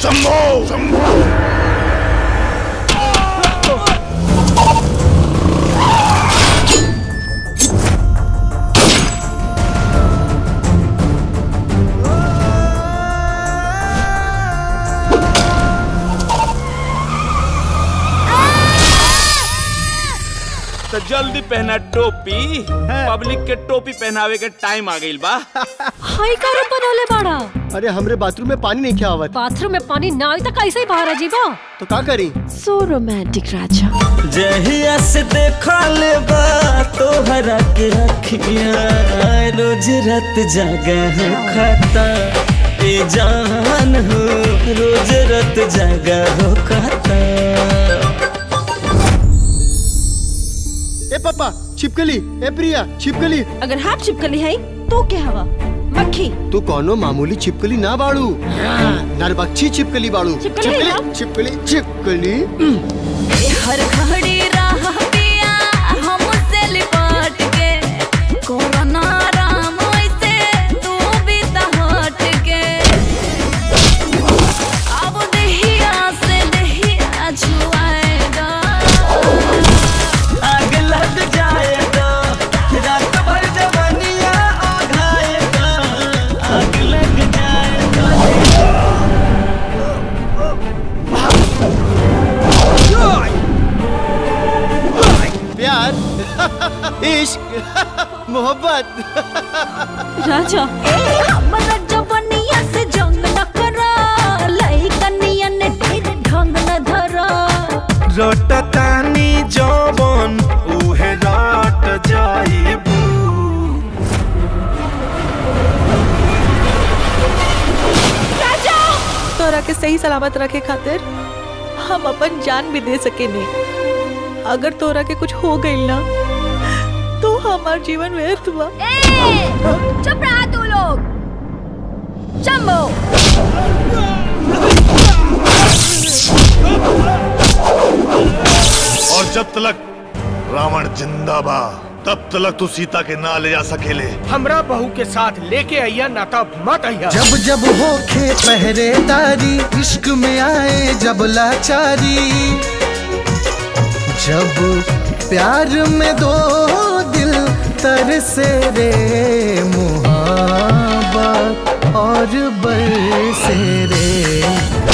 शंभो तो जल्दी पहना टोपी पब्लिक के टोपी पहनावे के टाइम आ गइल बा हाई कारण बनौले बाड़ा अरे हमरे बाथरूम में पानी नहीं आवत बाथरूम में पानी ना आई तो कैसे ही बाहर अजीबा तो का करी सो रोमांटिक राजा जहिया से देखा ले बा तोहरा के अखिया रोज रात जागा हो खाता ए जान हो रोज रात जागा हो खाता ए पापा छिपकली ए प्रिया छिपकली अगर हाथ चिपकली है तो क्या हवा मक्खी तू कौनो मामूली छिपकली ना बाड़ू नरबक्षी छिपकली बाड़ू छिपकली ना? छिपकली छिपकली हर घड़ी राह पिया हमसे लिपट के कोरोना राम ऐसे तू भी तो हट के अब दहिया से दहिया छुआएगा आग लग जाएगा रात भर जवानिया आघाएगा आग लग जाएगा प्यार इश्क मोहब्बत राजा हमरा जवनिया से जंग न करा लइकनिया ने ढेर ढंग न धरा रटतानी जवन उहे रट जाइबू तोरा के सही सलामत रखे खातिर हम अपन जान भी दे सके नहीं अगर तोरा के कुछ हो गई ना तो हमार जीवन व्यर्थ बा चुप रहा तू लोग शंभो और जब तलक रावण जिंदा बा तब तलक तू सीता के ना ले जा सकेले हमरा बहू के साथ लेके आइया ना तब मत आइया जब जब होखे पहरेदारी इश्क में आए जब लाचारी जब प्यार में दो दिल तरसे रे मुहाबत और बरसे रे